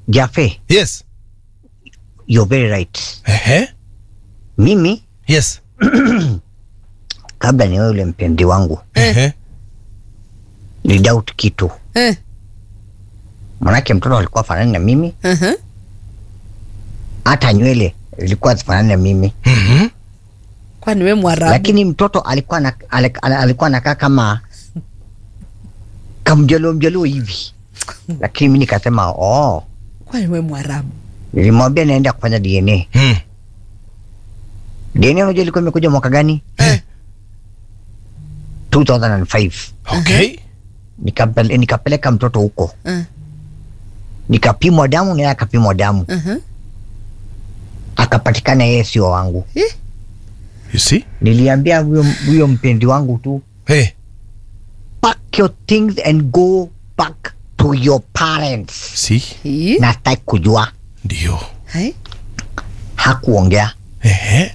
Jafe, Yes. you're very right. Ehe. Mimi Yes. kabla niwe yule mpenzi wangu Ehe. ni doubt kitu, Eh, manake mtoto alikuwa fanani na mimi, aha. hata nywele zilikuwa zifanani na mimi, Mhm. Kwani we Mwarabu? lakini mtoto alikuwa na, alik- al- alikuwa anakaa kama kamjalo mjalo hivi, lakini mi nikasema oh, Kwani we Mwarabu? nilimwambia naenda kufanya DNA. Mm. DNA unajua ilikuwa imekuja mwaka gani? Eh. 2005 Okay. nikapele, nikapeleka mtoto huko Eh, nikapimwa damu naye akapimwa damu aha. akapatikana yeye sio wangu. You see? Niliambia huyo huyo mpenzi wangu tu Hey. pack your things and go back to your parents. See? Hii? Na sitaki kujua, Ndio. Hai? hakuongea Ehe.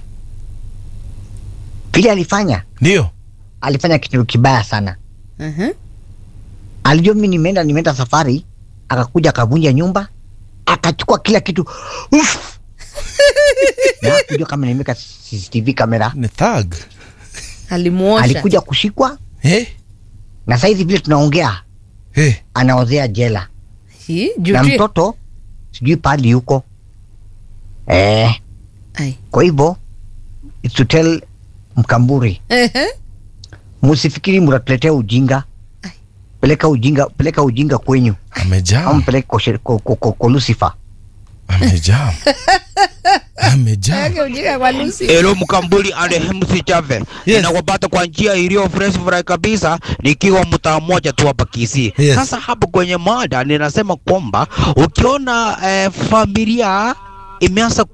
vile alifanya. Ndio. Alifanya kitu kibaya sana. Aha. Alijua mimi nimeenda nimeenda safari, akakuja akavunja nyumba, akachukua kila kitu Uff! na hakujua kama nimeweka CCTV kamera. Ni thug. Alimuosha. Alikuja kushikwa Eh. na saizi vile tunaongea Eh. anaozea jela Hii? Juu na tu- mtoto sijui pali yuko eh. Ai. Kwa hivyo it's to tell Mkamburi, Ehe. musifikiri mtatuletea ujinga. Ai. Peleka ujinga, peleka ujinga kwenyu, au Amejam. mpeleke kwa, sher- kwa, kwa, kwa, kwa Lucifer. Amejam. Amejam. Yake ujinga kwa Lucy. Elo Mkambuli and MC Chave. Yes. Ninakupata kwa njia iliyo fresh fry kabisa nikiwa mtaa mmoja tu hapa Kisii. Yes. Sasa hapo kwenye mada ninasema kwamba ukiona eh, familia imeanza